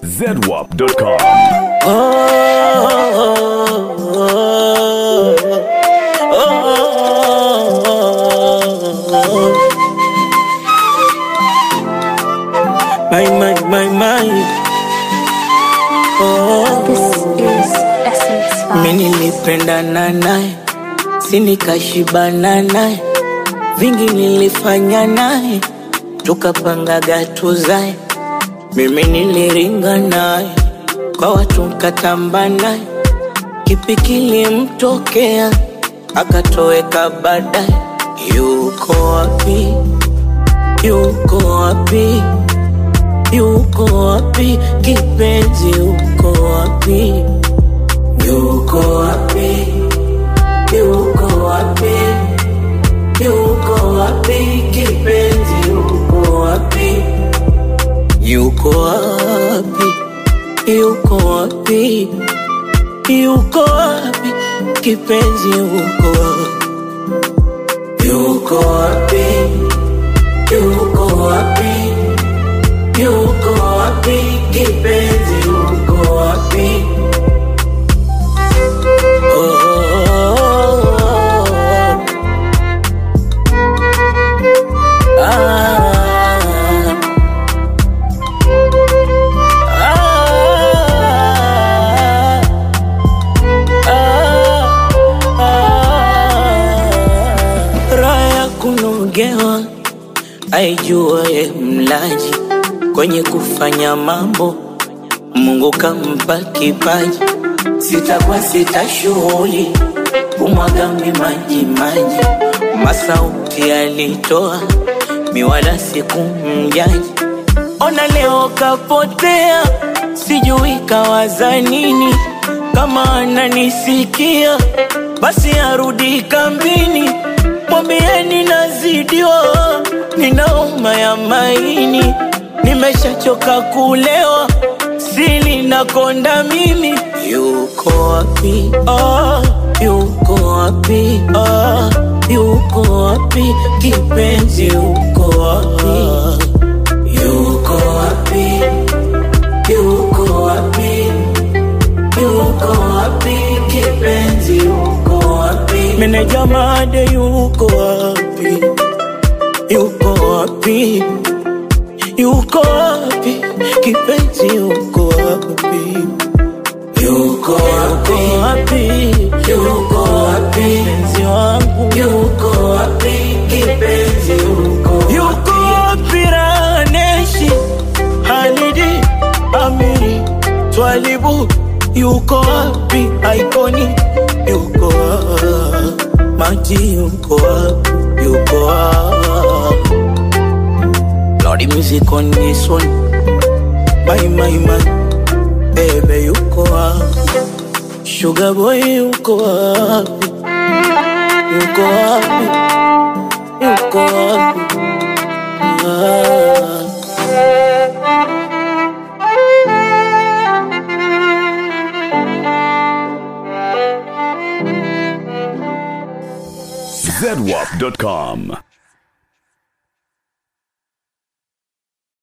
zedwap.com. My, my, my, my. Oh, This is Essence mi Vibes. nilipendana naye, si nikashibana naye, vingi nilifanya naye, tukapangaga tuzae. Mimi niliringa naye, kwa watu nkatamba naye, kipi kilimtokea akatoweka baadaye. Yuko wapi? Yuko wapi? Yuko wapi kipenzi? Yuko wapi? Yuko wapi? Yuko wapi? Yuko wapi kipenzi? Yuko wapi? Yuko wapi? Yuko wapi? Yuko wapi kipenzi? Yuko wapi? Yuko wapi? Yuko wapi? Yuko wapi kipenzi? Yuko wapi? Oh, oh, oh, oh. Ah. Ah. Ah. Ah. Raha ya kunogewa aijuaye mlaji kwenye kufanya mambo Mungu kampa kipaji, sitakuwa sita shughuli kumwaga mi maji maji, masauti alitoa miwala sikumjaji. Ona leo kapotea, sijui kawaza nini. Kama ananisikia basi arudi kambini, mwambieni nazidiwa, ninauma ya maini, nimeshachoka kulewa, sili nakonda mimi. Yuko wapi? Ah, yuko wapi? Ah, yuko wapi kipenzi? Yuko wapi? Yuko wapi? Yuko wapi? Yuko wapi kipenzi? Yuko wapi? Meneja made yuko wapi? Yuko wapi? Yuko wapi kipenzi? Yuko wapi? Yuko wapi? Yuko wapi? Mpenzi wangu yuko wapi kipenzi? Yuko wapi? Yuko wapi Raneshi Halidi Amiri Twalibu yuko wapi Aikoni yuko wapi Maji yuko wapi yuko wapi Lordy music on this one My my my Baby yuko wapi Sugar boy yuko wapi Yuko wapi Yuko wapi ah. zedwap.com.